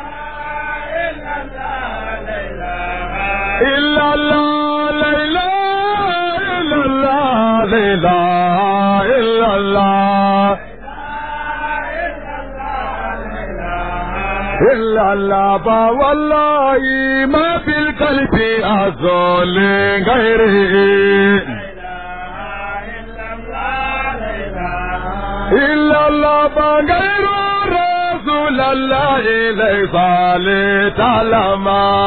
إلا الله لا إله إلا الله لا إله إلا الله إلا الله فوالله ما في القلب أزول غيره إلا الله فغير رسول الله ليس لتعلم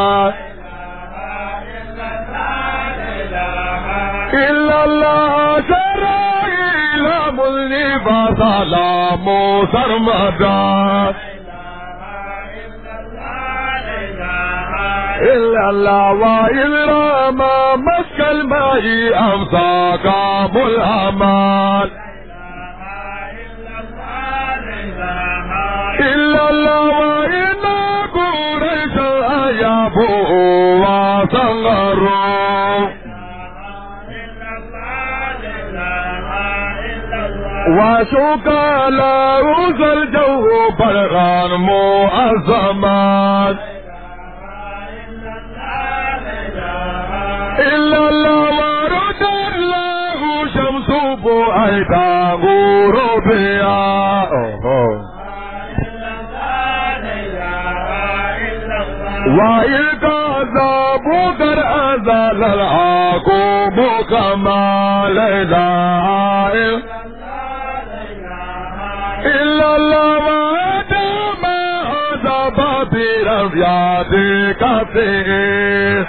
إلا الله ترى إلى مذنب سلام سرمدا إلا الله وإلا ما مسك الماء أمساك ملهمان إلا الله وإلا قريش أيابوا وصغروا وشوك له الجو برغان مؤزمان إلا الله ورد الله شمس بؤيدا غروبيا وإذ ذابوا قد أزال العقوب كما لا إله إلا الله وآدم عذاب برفيات كثير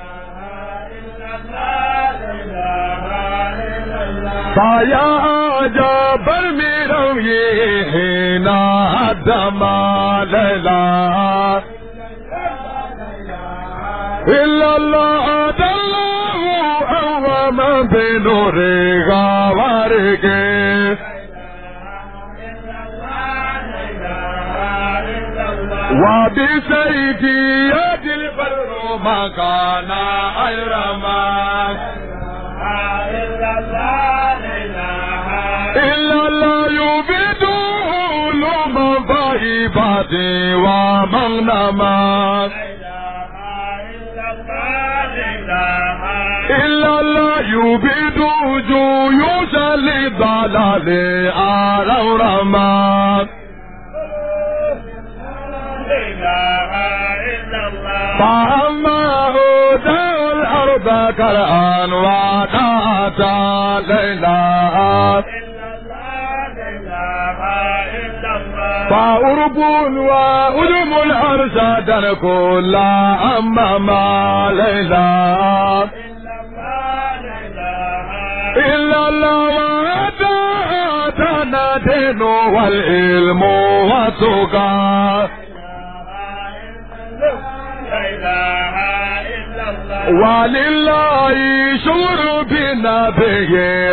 فيا عجب المروي هنا الدم لا إلا الله الله أوما بنور غوارك وبسيفي يد البر ما كان أيرما إلا الله يبيد علوم غيبات ومغنما إلا الله يبيد جيوش للضلال أرورما فأما وطاعة ليلى فأرب وأدم الأرشاد كل أمام ليلى إلا الله وطاعة دين والعلم والتقى ولله شعور بنبيه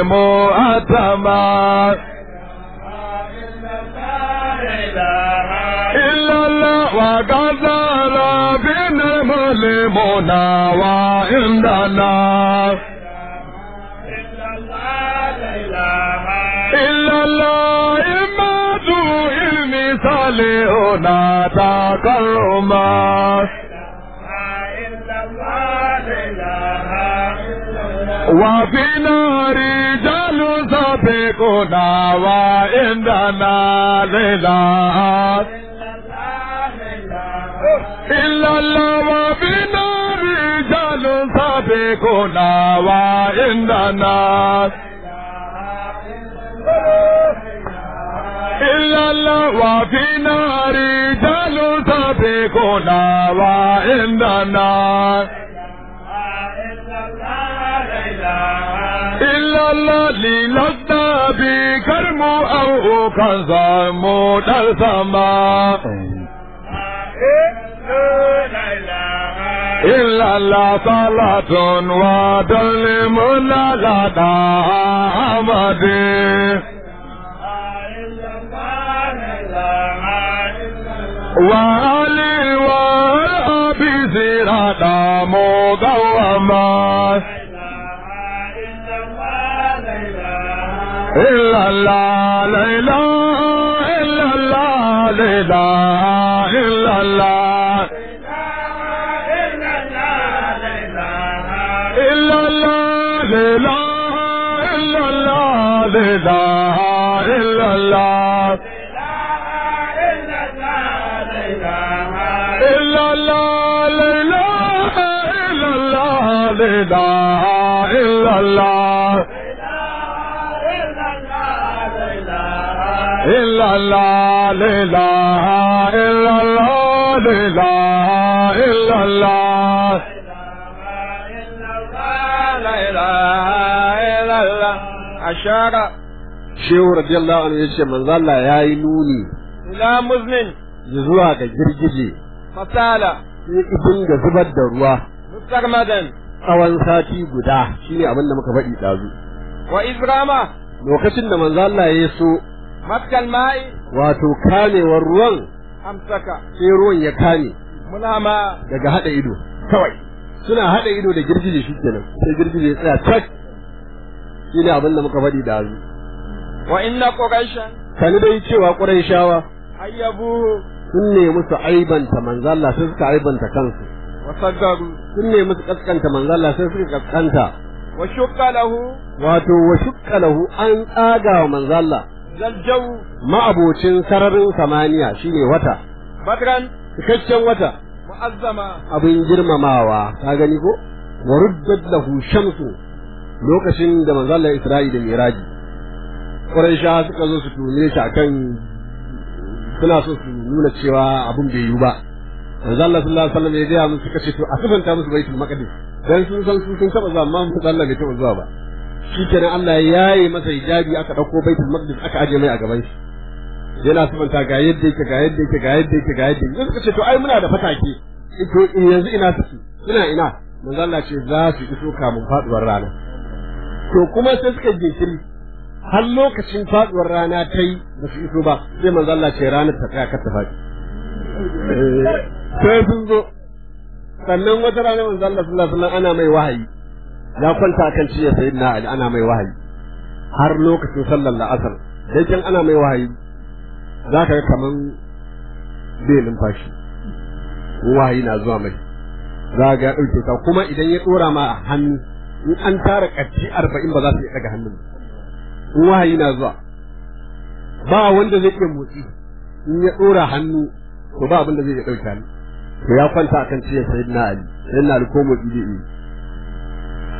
مؤتمر إلا الله وقدر بنا الملمنا وعندنا إلا الله إما ذو علم صالحنا تكرما وفينا رجال سابقنا وعندنا لله إلا الله وفينا رجال سابقنا وعندنا إلا الله وفينا رجال سابقنا وعندنا إلا الله للسنا بكرم أو كذا مدر سما إلا الله صلاة ودلمنا لدى أحمد وعلي وأبي زرادا مقوما إلا الله لا إله إلا الله لا إله إلا الله إلا الله لا إله إلا الله لا إله إلا الله لا إله إلا الله إلا الله لا إله إلا الله لا إله إلا الله la ilaha illallah ashara shehu radiyallahu anhu yace manzo Allah yayi nuni ila muzmin zuwa ga girgije fasala sai ibin ga zubar da ruwa mustarmadan tsawon sati guda shine abin da muka faɗi ɗazu wa izrama lokacin da manzo Allah ya so matkal ma'i wato kamewar ruwan amsaka sai ruwan ya kame mulama daga hada ido kawai suna hada ido da girgije shikenan sai girgije ya tsaya tak shine abin da muka faɗi ɗazu wa inna quraishan kani dai cewa Qurayshawa ayyabu sun ne musu aibanta manzo Allah sai suka aibanta kansu wa saggaru sun ne musu kaskanta manzo Allah sai suka kaskanta wa shukka lahu wato wa shukka lahu an tsaga wa manzo Allah zaljaw ma'abocin sararin samaniya shine wata badran cikakken wata mu'azzama abin girmamawa ka gani ko wa ruddat lahu shamsu lokacin da manzo Allah Isra'i da Miraji Quraisha suka zo su tune shi akan suna so su nuna cewa abin bai yiwu ba manzo Allah sallallahu alaihi wasallam ya ga musu suka ce to a sifanta musu baitul maqdis dan sun san su sun taba zuwa amma manzo Allah bai taba zuwa ba shikenan Allah ya yaye masa hijabi aka dauko baitul maqdis aka aje mai a gaban shi yana sifanta ga yadda yake ga yadda yake ga yadda yake ga yadda yake suka ce to ai muna da fatake to yanzu ina suke suna ina manzo Allah ce za su iso kamun faduwar rana to kuma sai suka jinkiri har lokacin faduwar rana ta yi ba su iso ba sai manzo Allah ce ranar ta tsaya kar ta faɗi sai sun zo sannan wata rana manzo Allah sallallahu alaihi wasallam ana mai wahayi ya kwanta kan ciye sayyidina Ali ana mai wahayi har lokacin sallar la'asar dai kin ana mai wahayi za ka ga kaman bai numfashi wahayi na zuwa mai za ga ya ɗauke ka kuma idan ya ɗora ma a hannu in an tara ƙarfi arba'in ba za su iya ɗaga hannun in wahayi na zuwa ba wanda zai iya motsi in ya ɗora hannu to ba abin da zai iya ɗauke hannu to ya kwanta akan ciye sayyidina Ali sayyidina Ali ko motsi zai iya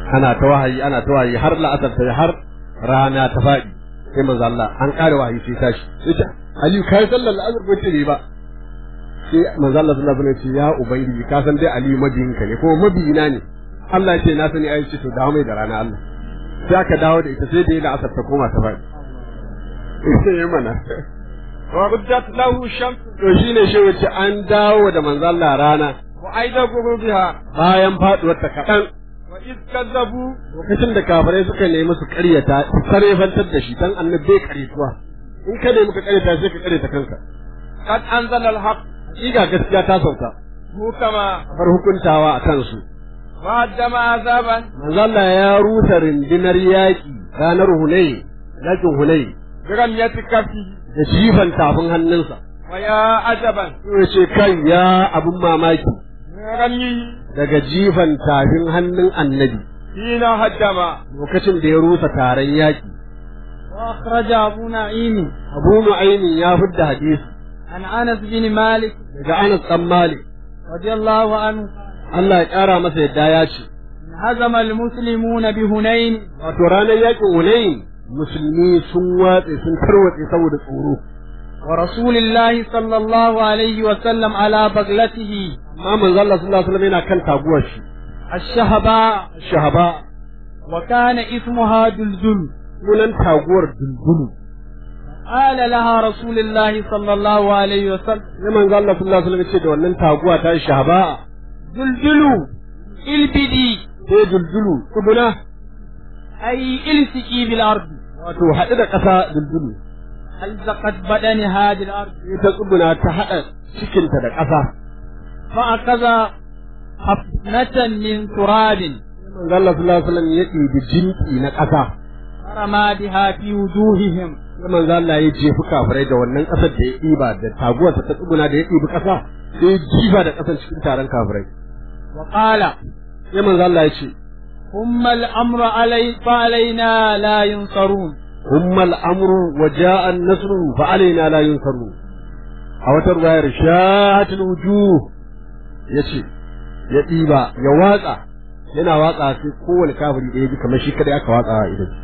ana ta wahayi ana ta wahayi har la'asar ta har rana ta faɗi sai manzo Allah an ƙara wahayi sai tashi sai ta Aliyu kai sallar la'asar ko ce ba sai manzo Allah sallallahu alaihi wasallam ya ce ya ubangiji ka san dai Aliyu mabiyinka ne kuma mabiyina ne Allah ya ce na sani ayi ce to dawo mai da rana Allah sai aka dawo da ita sai da yana asar ta koma ta faɗi sai ya mana wa ruddat lahu shams to shine shi wace an dawo da manzo Allah rana wa aida gurubiha bayan faduwar ta kaɗan wa iz kazzabu lokacin da kafirai suka nemi su karyata su karefantar da shi dan annabi bai karyatuwa in ka nemi ka karyata sai ka karyata kanka qad anzala al-haq Iga gaskiya ta sauka hukama bar hukuntawa a kansu wa haddama azaban manzo Allah ya rusa rindinar yaƙi ranar Hunayn yaƙin Hunayn biram yati kafi da jifan tafin hannunsa wa ya ajaban ya ce kai ya abun mamaki rami daga jifan tafin hannun annabi hina haddama lokacin da ya rusa taron yaƙi وأخرج أبو نعيم Abu Nu'aymin ya fidda hadisi عن أنس بن مالك daga Anas dan Malik رضي الله عنه Allah ya ƙara masa yadda ya ce هزم المسلمون بهنين wato ranar yaƙin Hunayn musulmi sun watse sun tarwatse saboda tsoro ورسول الله صلى الله عليه وسلم على بغلته amma manzo Allah sallallahu alaihi wasallam yana kan taguwar shi الشهباء shahaba وكان اسمها دلدل sunan taguwar dundunu قال لها رسول الله صلى الله عليه وسلم sai manzo Allah sallallahu alaihi wasallam ya ce da wannan taguwa ta shahaba دلدل البدي sai duldulu kubuna أي التقي بالأرض wato haɗu da ƙasa duldulu ألزقت بدن هذه الأرض sai ta tsubuna ta haɗa cikinta da ƙasa فأخذ حفنة من تراب manzo Allah sallallahu alaihi wasallam ya ɗibi jinki na ƙasa فرمى بها في وجوههم sai manzo Allah ya jefi kafirai da wannan ƙasar da ya ɗiba da taguwarsa ta tsuguna da ya ɗibi ƙasa sai ya jifa da ƙasar cikin taron kafirai وقال sai manzo Allah ya ce ثم الأمر علي فعلينا لا ينصرون humma al'amru wa ja'a an-nasru fa alaina la yunsaru a wata ruwayar shahatul wujuh yace ya ɗiba ya watsa yana watsa sai kowane kafiri da ya ji kamar shi kada aka watsa a idan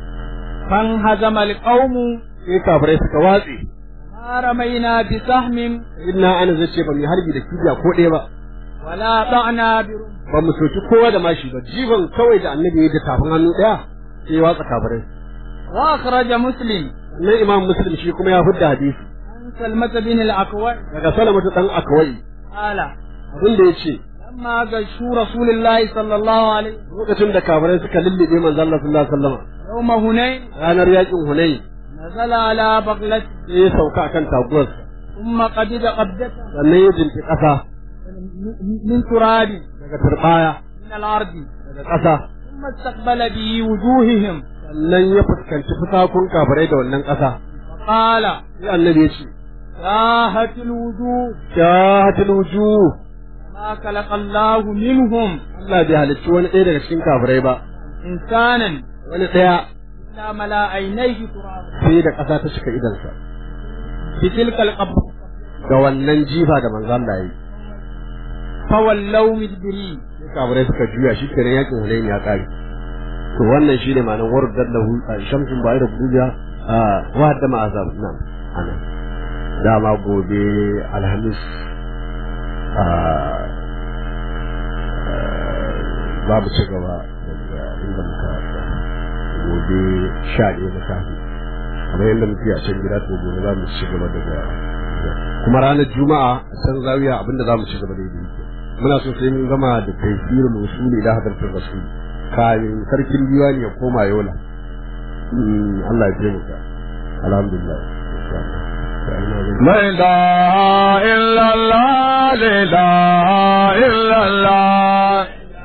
فانهزم القوم sai kafirai suka watse ما رمينا بسهم inna ana zace ba mu harbi da kibiya ko ɗaya ba ولا ضعنا برمح ba mu soki kowa da mashi ba jiban kawai da annabi ya yi da tafin hannu ɗaya sai ya watsa kafirai وأخرج مسلم nan imam muslim shi kuma ya fidda hadisi عن سلمة بن الأكوع daga salamatu dan akwai قال abin da ya ce لما غشوا رسول الله صلى الله عليه وسلم lokacin da kafirai suka lullube manzo Allah sallallahu alaihi wasallam يوم هنين ranar yakin Hunayn نزل على بغلته sai ya sauka akan taguwarsa ثم قبض قبضته sannan ya jinki ƙasa من تراب daga turbaya من الأرض daga ƙasa ثم استقبل به وجوههم sannan ya fuskanci fusakun kafirai da wannan ƙasa وقال sai annabi ya ce شاهت الوجوه shahatul wujuh ما خلق الله منهم Allah bai halicci wani ɗaya daga cikin kafirai ba إنسانا wani ɗaya إلا ملا عينيه ترابا sai da ƙasa ta cika idansa بتلك القبضة da wannan jifa da manzo Allah ya yi فولوا مدبرين sai kafirai suka juya shi kenan yakin Hunayn ya kare to wannan shine ma'anar wardar lahu shamsun ba'i da buja wa da ma'azab nan ana dama gobe alhamis za mu ci gaba daga inda muka gobe sha ɗaya na safe kamar yadda muke a can gida to gobe za mu ci gaba daga kuma ranar juma'a a can zawiya abinda za mu ci gaba da yi muna so sai mun gama da tafsir musuli da hadartar rasul kayan sarkin diwani ya koma yola Allah ya taimaka alhamdulillah لا إله إلا الله لا إله إلا الله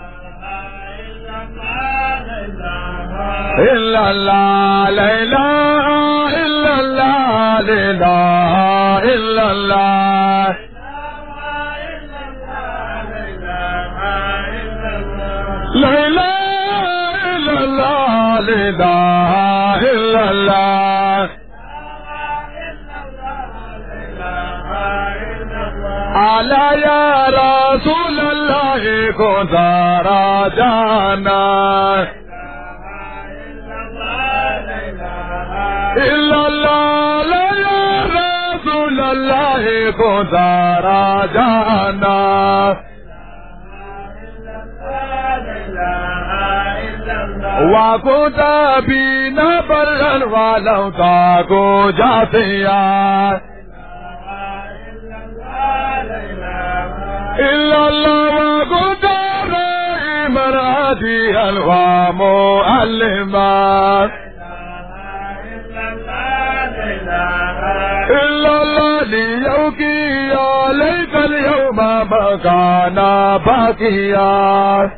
إلا الله لا إله إلا الله لا إله إلا الله لا إله إلا الله لا إله إلا الله على يا رسول الله كنت راجعنا إلا الله لا يا رسول الله كنت راجعنا وكنت بنا برا ولو تاكو جاتيا إلا الله وكنت رحيما هاديا ومؤلما إلا الله ليوكي عليك اليوم مكانا باقيا